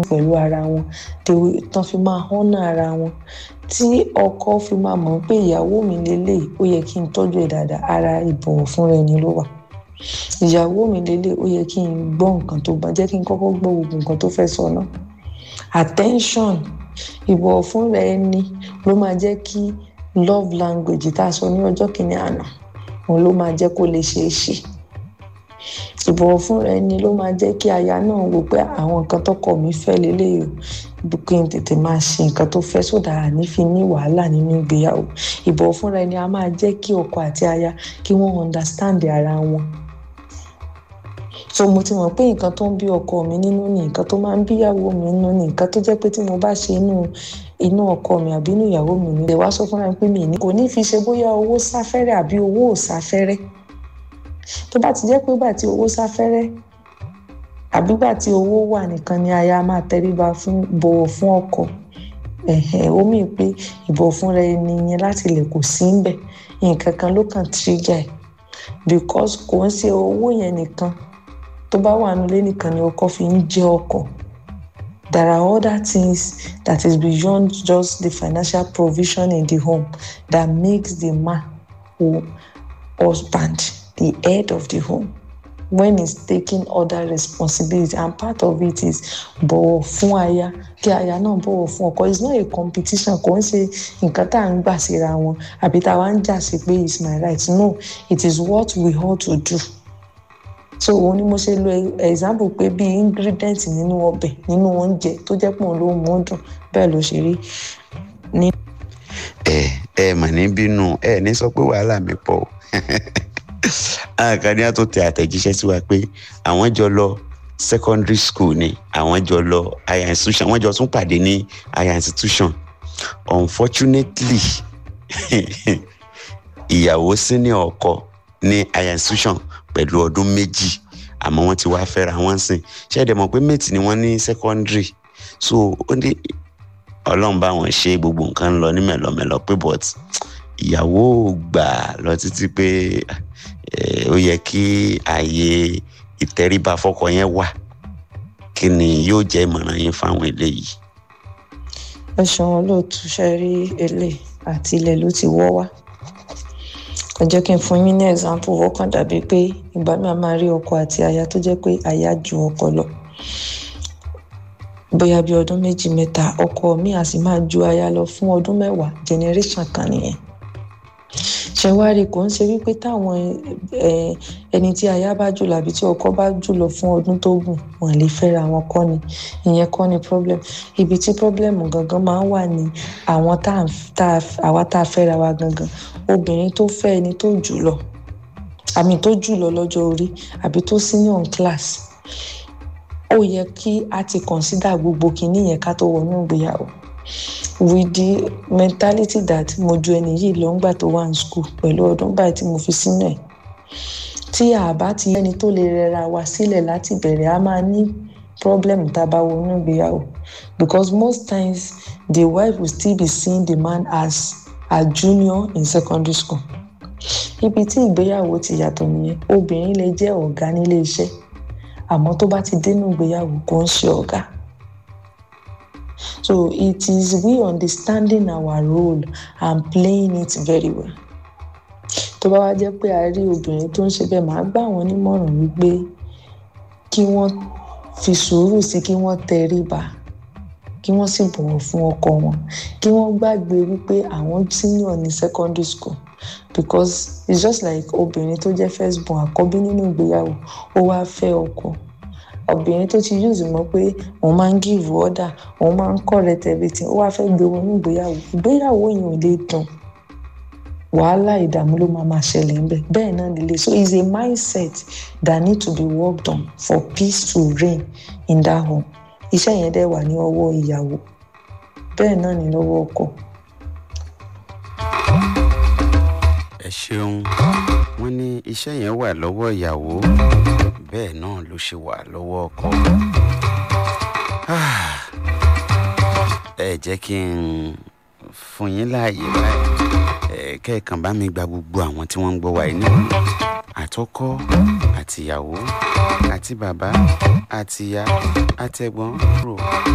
pẹ̀lú ara wọn tán fi máa họ́nà ara wọn tí ọkọ fi máa mọ̀ pé ìyàwó mi lélẹ̀ ó yẹ kí n tọ́jú ẹ̀ dáadáa ara ìbọ̀wọ̀ fúnra ẹni ló wà ìyàwó mi lélẹ̀ ó yẹ kí n gbọ́ nǹkan tó bá jẹ́ kí n kọ́kọ́ gbọ́ gbogbo nǹkan tó fẹ́ sọ náà attention ìbọ̀wọ̀ fúnra ẹni ló máa jẹ́ kí love language tá a sọ ní ọjọ́ kìíní àná òun ló máa jẹ́ kó lè ṣeé ṣe ìbọ̀wọ̀ fúnra ẹni ló máa jẹ́ kí aya náà wò pé àwọn nǹkan tọkọ mi fẹ́ lélẹ́yìí o kí n tètè máa ṣe nǹkan tó fẹ́ sódà àní fi ní wàhálà nínú ìgbéyàwó ìbọ̀wọ̀ fúnra ẹni a máa jẹ́ kí ọkọ àti aya kí wọ́n understand ara wọn so mo ti mọ̀ pé nǹkan tó ń bí ọkọ mi nínú ni nǹkan tó máa ń bíyàwó mi nínú ni nǹkan tó jẹ́ pé tí mo bá ṣe inú inú ọkọ mi àbí inú ìyàwó mi ni lè wá sọ fúnra mi pé mi ní kò ní fi ṣe bóyá owó sáfẹ́rẹ́ àbí owó ò sáfẹ́rẹ́ tó bá ti jẹ́ pé gbà tí owó sáfẹ́rẹ́ àbí gbà tí owó wà nìkan ni aya máa tẹríba fún bọ̀wọ̀ fún ọkọ ẹ̀hẹ̀ ó mì pé ìbọ̀wọ̀ fúnra ẹni yẹn láti ilẹ̀ kò sí ń bẹ̀ nǹkan kan ló kàn trigger ẹ̀ because kò ń ṣe owó yẹn nìkan tó bá wà nílé nìkan ni ọkọ fi ń jẹ ọkọ there are other things that is beyond just the financial provision in the home that makes the man or husband the head of the home when he's taking other responsibility and part of it is bọ̀wọ̀ fún aya kí aya náà bọ̀wọ̀ fún ọkọ it's not a competition kò ń ṣe nǹkan tá à ń gbà síra wọn àbí tá a wá ń jà sí pé it's my right no it is what we ought to do so òun ni mo ṣe lo example pé bí ingredient nínú ọbẹ̀ nínú oúnjẹ tó jẹ́ pọ̀ ló mú dùn bẹ́ẹ̀ ló ṣe rí ní. ẹ ẹ mà ní bínú ẹ ní sọ pé wàhálà mi pọ̀ o àkànní á tó tẹ àtẹ̀jíṣẹ́ sí wa pé àwọn jọ lọ secondary school ni àwọn jọ lọ higher institution wọ́n jọ tún pàdé ní higher institution unfortunately ìyàwó senior ọkọ ní higher institution pẹ̀lú ọdún méjì àmọ́ wọ́n ti wá fẹ́ra wọ́n sìn ṣẹ́ẹ̀dẹ̀ mọ̀ pé mate ni wọ́n ní secondary so ó ní ọlọ́run bá wọn ṣe gbogbo nǹkan lọ ní mẹ̀lọ́mẹ̀lọ́ pé but ìyàwó gbà lọ títí pé ó yẹ kí ààyè ìtẹríba fọ́kọ yẹn wà kí ni yóò jẹ́ ìmọ̀ràn yín fáwọn eléyìí. ẹ ṣeun olóòtú ṣe rí èlé àti ilẹ̀ ló ti wọ́ wá ẹ jẹ́ kí n fún yín ní example ó kàn dàbí pé ìgbà mi máa rí ọkọ àti aya tó jẹ́ pé aya ju ọkọ lọ bóyá bí ọdún méjì mẹ́ta ọkọ mi á sì máa ju aya lọ fún ọdún mẹ́wàá generation kan nìyẹn ṣe wá rí kò ń ṣe wípé táwọn ẹni tí aya bá jùlọ àbí tí ọkọ bá jùlọ fún ọdún tó gùn wọn lè fẹ́ra wọn kọ́ ni ìyẹn kọ́ ni problem ibi tí problem gangan máa ń wà ní àwọn tá àwa tá a fẹ́ra wa gangan obìnrin tó fẹ́ ẹni tó jùlọ àmì tó jùlọ lọ́jọ́ orí àbí tó senior in class ó yẹ kí a ti consider gbogbo kinní yẹn ká tó wọnú ìgbéyàwó with the mentality that mo ju ẹni yìí lọ ńgbà tó wà ní school pẹ̀lú ọdún báyìí tí mo fi sínú ẹ̀ tí a bá ti ẹni tó lè rẹra wa sílẹ̀ láti bẹ̀rẹ̀ a máa ní problem tá a bá wọnú ìgbéyàwó because most times the wife will still be seeing the man as a junior in secondary school ibi tí ìgbéyàwó ti yàtọ̀ nìyẹn obìnrin lè jẹ́ ọ̀gá nílé iṣẹ́ àmọ́ tó bá ti dénú ìgbéyàwó kò ń ṣe ọ̀gá so it is we understanding our role and playing it very well tó bá wá jẹ́ pé a rí obìnrin tó ń ṣe bẹ́ẹ̀ máa gbà wọ́n nímọ̀ràn wípé kí wọ́n fi sùúrù sí kí wọ́n tẹríba kí wọ́n sì bọ̀wọ̀ fún ọkọ wọn kí wọ́n gbàgbé wípé àwọn senior ní secondary school because it's just like obìnrin tó jẹ́ first born àkọ́bí nínú ìgbéyàwó ó wá fẹ́ ọkọ obìnrin tó ti use mọ́ pé òun máa ń give order òun máa ń correct everything ó wá fẹ́ gbé wọn ní ìgbéyàwó ìgbéyàwó yẹn ò lè dùn wàhálà ìdààmú ló máa máa ṣẹlẹ̀ ńbẹ̀ bẹ́ẹ̀ náà nílé so it's a mindset that need to be worked on for peace to reign in that home iṣẹ́ yẹn dẹ̀ wà ní ọwọ́ ìyàwó bẹ́ẹ̀ náà ní lọ́wọ́ ọkọ. ẹ ṣeun wọn ní iṣẹ́ yẹn wà lọ́wọ́ ìyàwó bẹ́ẹ̀ náà ló ṣe wà lọ́wọ́ ọkọ. ẹ jẹ́ kí n fún yín láàyè báyìí kẹ́ẹ̀kan bá mi gba gbogbo àwọn tí wọ́n ń gbọ́ wa yìí nínú àtọkọ àtìyàwó àti bàbá àtìyá àtẹ̀gbọ́n rò.